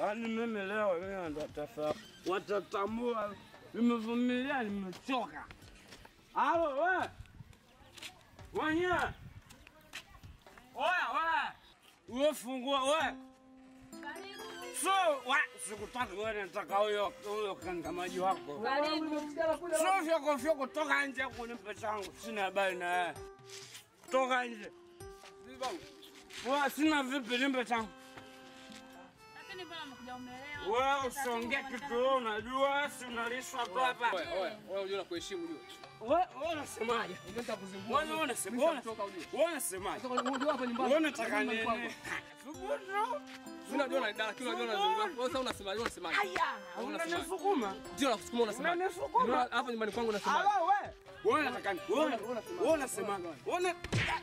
Yaani mimi leo mimi ndo tasa watatambua nimevumilia, nimechoka. Halo we wenyewe, oya we, uwe fungua we so wa sikutaka wewe, nataka huyo huyo kangamaji wako so fyoko fyoko, toka nje kunipa changu, sina habari na wewe, toka nje. Wewe sina vipi, nipe changu. Lakini mbona umekuja umelewa? Wewe usiongee kitu wewe unajua, si unalishwa tu hapa. Wewe, wewe, wewe unajua nakuheshimu unajua. Wewe wewe unasemaje? Unajua nitakuzimbua. Wewe wewe unasema Mimi wewe nitatoka unajua. wewe unasemaje? Sasa unajua hapa nyumbani. Wewe unataka Nyumbani kwangu. nini? Thubutu. Mimi najua na dada kile unajua nazungumza. Wewe sasa unasemaje? Wewe unasemaje? Wewe unasemaje? Unanisukuma. Ndio nakusukuma unasemaje? Unanisukuma. Ndio hapa nyumbani kwangu unasemaje? Halo wewe. Wewe unataka nini? Wewe wewe unasemaje? Wewe una-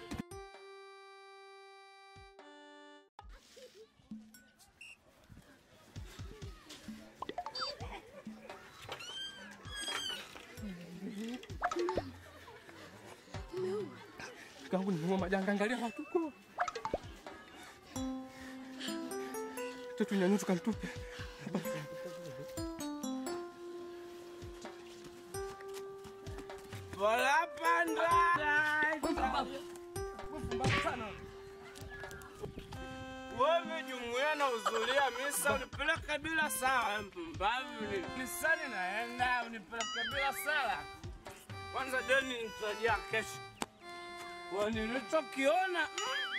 Kangu ni majanga, angalia watu huko. Tatu nyanyua tukamtupe. Bola panda. Wewe jumuiya na uzulia misa unipeleka bila sala mpumbavu ni misani naenda unipeleka bila sala kwanza deni nitajia kesho kwa nilichokiona mm,